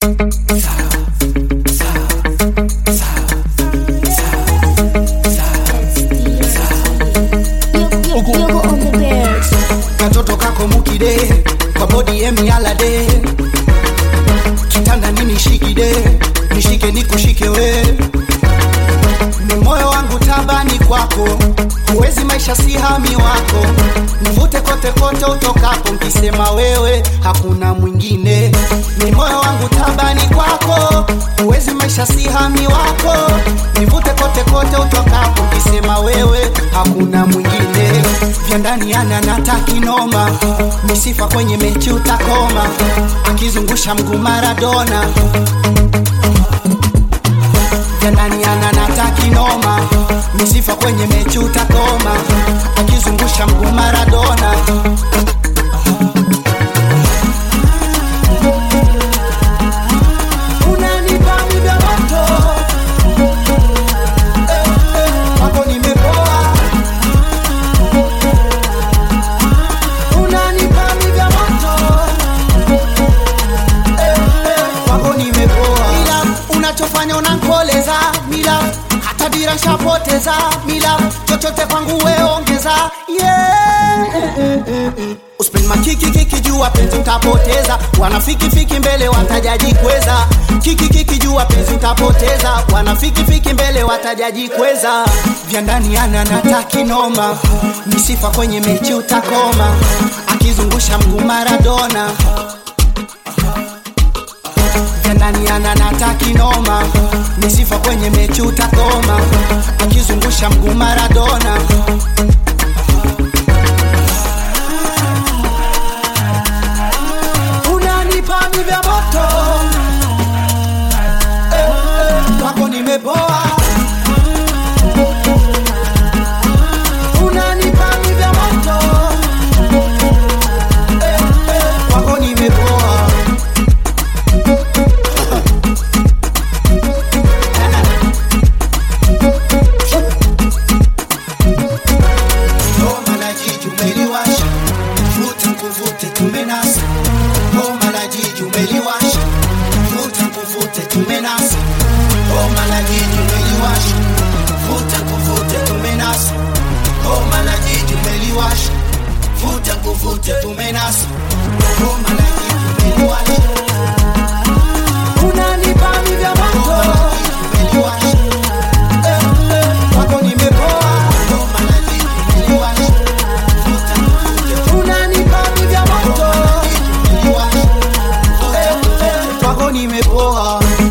katoto kako mukide kwa bodi emialade kitanda nini shikide nishike nikushike we ni moyo wangu tabani kwako huwezi maisha si hami wako nivute kote kote utokapo nkisema wewe hakuna mwingine ni moyo wangu tabani kwako huwezi maisha si hami wako nivute kote kote utokapo nkisema wewe hakuna mwingine vya ndani ana natakinoma misifa kwenye mechi utakoma akizungusha mguu maradona vya ndani ana natakinoma misifa kwenye mechi utakoma akizungusha mguu maradona unanipa muda moto Eh, eh, wako nimepoa unanipa muda moto Eh, eh, wako nimepoa ila unachofanya unankoleza mila hata dira nshapoteza mila chochote kwangu weongeza yeah. Uspend makiki kiki jua penzi utapoteza, wanafiki fiki mbele watajaji kweza. Kiki kiki jua penzi utapoteza, wanafiki fiki mbele watajaji kweza. Vya ndani ana nataki noma, ni sifa kwenye mechi utakoma, akizungusha mguu Maradona. Vya ndani ana nataki noma, ni sifa kwenye mechi utakoma, akizungusha mguu Maradona. unanipa mi vya moto Eh, eh, wako nimepoa unanipa mi vya moto Eh, eh, wako nimepoa Homa la jiji umeliwasha, vuta nkuvute tumenasa. Homa la jiji umeliwasha, vuta nkuvute tumenasa. Homa la jiji umeliwasha, vuta nkuvute tumenasa. Homa la jiji umeliwasha, vuta nkuvute tumenasa. Homa la jiji umeliwasha. Unanipa mi vya moto. Umeliwasha. Eh, eh, wako nimepoa. Homa la jiji umeliwasha, vuta nkuvute unanipa mi vya moto Eh, eh, kwako nimepoa